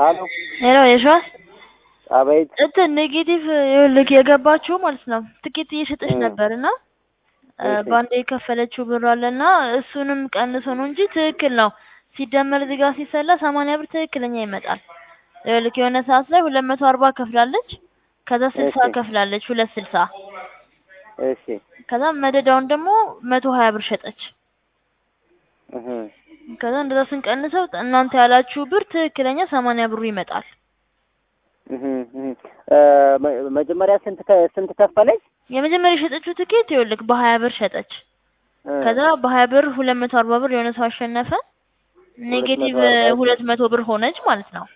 አሎ ሄሎ የሸዋስ አቤት እንትን ኔጌቲቭ ይኸውልህ የገባችው ማለት ነው ትኬት እየሸጠች እ ነበር እና እ እሺ በአንዴ የከፈለችው ብር አለና እሱንም ቀንሶ ነው እንጂ ትክክል ነው። ሲደመር እዚህ ጋር ሲሰላ ሰማንያ ብር ትክክለኛ ይመጣል። ይኸውልህ የሆነ ሰዓት ላይ ሁለት መቶ አርባ ከፍላለች። ከዛ ስልሳ እሺ ከፍላለች ሁለት ስልሳ እሺ ከዛ መደዳውን ደግሞ መቶ ሀያ ብር ሸጠች። እህ ከዛ እንደዛ ስንቀንሰው እናንተ ያላችሁ ብር ትክክለኛ ሰማንያ ብሩ ይመጣል። እህ እህ እ መ- መጀመሪያ ስንት ከ- ስንት ከፈለች? የመጀመሪያ የሸጠችው ትኬት ይኸውልህ በሀያ ብር ሸጠች። እ ከዛ በሀያ ብር ሁለት መቶ አርባ ብር የሆነ ሰው አሸነፈ። ሁለት ኔጌቲቭ መቶ አርባ እሺ ሁለት መቶ ብር ሆነች ማለት ነው።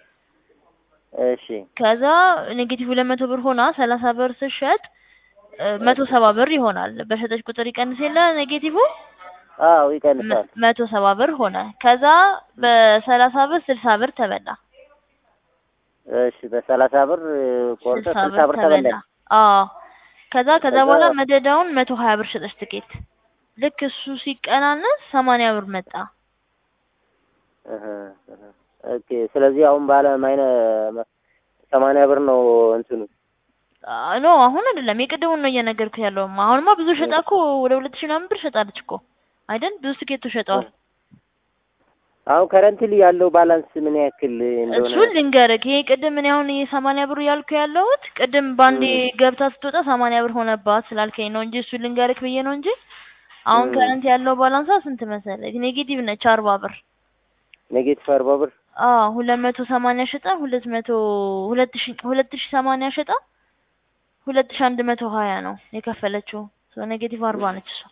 እሺ ከዛ ኔጌቲቭ ሁለት መቶ ብር ሆና ሰላሳ ብር ስትሸጥ እ መቶ ሰባ ብር ይሆናል። በሸጠች ቁጥር ይቀንስ የለ ኔጌቲቭ አዎ መ- ይቀንሳል። መቶ ሰባ ብር ሆነ። ከዛ በሰላሳ ብር ስልሳ ብር ተበላ። እሺ በሰላሳ ብር ቆርጦ ስልሳ ስልሳ ብር ብር ተበላ። ተበላኝ። አዎ ከዛ ከዛ ከዛ በኋላ መደዳውን መቶ ሀያ ብር ሸጠች ትኬት። ልክ እሱ ሲቀናነስ ሰማንያ ብር መጣ። እህ እህ ኦኬ ስለዚህ አሁን ባለ ማይነ ሰማንያ ብር ነው እንትኑ አ- ኖ አሁን አይደለም የቅድሙን ነው እየነገርኩህ ያለው። አሁንማ ብዙ ሸጣ እኮ ወደ ሁለት ሺህ ምናምን ብር ሸጣለች እኮ አይደል? ብዙ ትኬቶች ሸጠዋል። አሁን ከረንትሊ ያለው ባላንስ ምን ያክል እንደሆነ እሱን ልንገርህ። ይሄ ቅድም እኔ አሁን ይሄ ሰማንያ ብሩ ያልኩህ ያለሁት ቅድም ባንዴ እም ገብታ ስትወጣ ሰማንያ ብር ሆነባት ስላልከኝ ነው እንጂ እሱን ልንገርህ ብዬ ነው እንጂ አሁን እም ከረንት ያለው ባላንሷ ስንት መሰለህ? ኔጌቲቭ ነች አርባ ብር። ኔጌቲቭ አርባ ብር አዎ ሁለት መቶ ሰማንያ ሸጣ ሁለት መቶ ሁለት ሺ ሁለት ሺ ሰማንያ ሸጣ ሁለት ሺ አንድ መቶ ሀያ ነው የከፈለችው። ሶ ኔጌቲቭ አርባ ነች እሷ።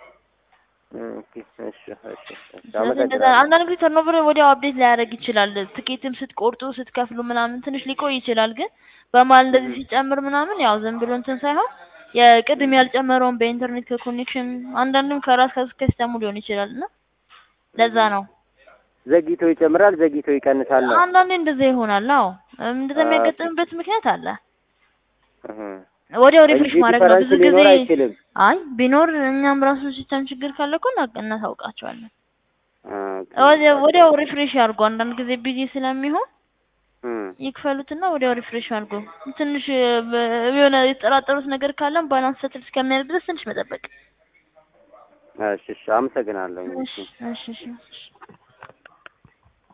ኦኬ እሺ እሺ እሺ ስለዚህ እንደዛ አመሰግናለሁ። አንዳንድ ጊዜ ተርኖቨር ወዲያው አፕዴት ሊያደርግ ይችላል። ትኬትም ስትቆርጡ ስትከፍሉ ምናምን ትንሽ ሊቆይ ይችላል። ግን በመሀል እንደዚህ እህ ሲጨምር ምናምን ያው ዝም ብሎ እንትን ሳይሆን የቅድም ያልጨመረውን በኢንተርኔት ከኮኔክሽን አንዳንድም ከራስ ከሲስተሙ ሊሆን ይችላል እና ለዛ እህ ነው። ዘግይቶ ይጨምራል፣ ዘግይቶ ይቀንሳል ነው። አንዳንዴ እንደዛ ይሆናል። አዎ እንደዛ ኦኬ የሚያጋጥምበት ምክንያት አለ። እህ ወዲያው እንጂ ሪፍሬሽ ማድረግ ነው። ዲፈረንስ ብዙ ጊዜ ሊኖር አይችልም። አይ ቢኖር እኛም ራሱ ሲስተም ችግር ካለ እኮ እና- እናሳውቃቸዋለን። ኦኬ ወዲያው ኦኬ ወዲያው ሪፍሬሽ ያድርጉ። አንዳንድ ጊዜ ቢዚ ስለሚሆን እም ይክፈሉትና ወዲያው ሪፍሬሽ አድርጉ። ትንሽ በ- የሆነ የተጠራጠሩት ነገር ካለም ባላንስ ሰትል እስከሚያደርግ ድረስ ትንሽ መጠበቅ። እሺ እሺ አመሰግናለሁ። እሺ እሺ እሺ እሺ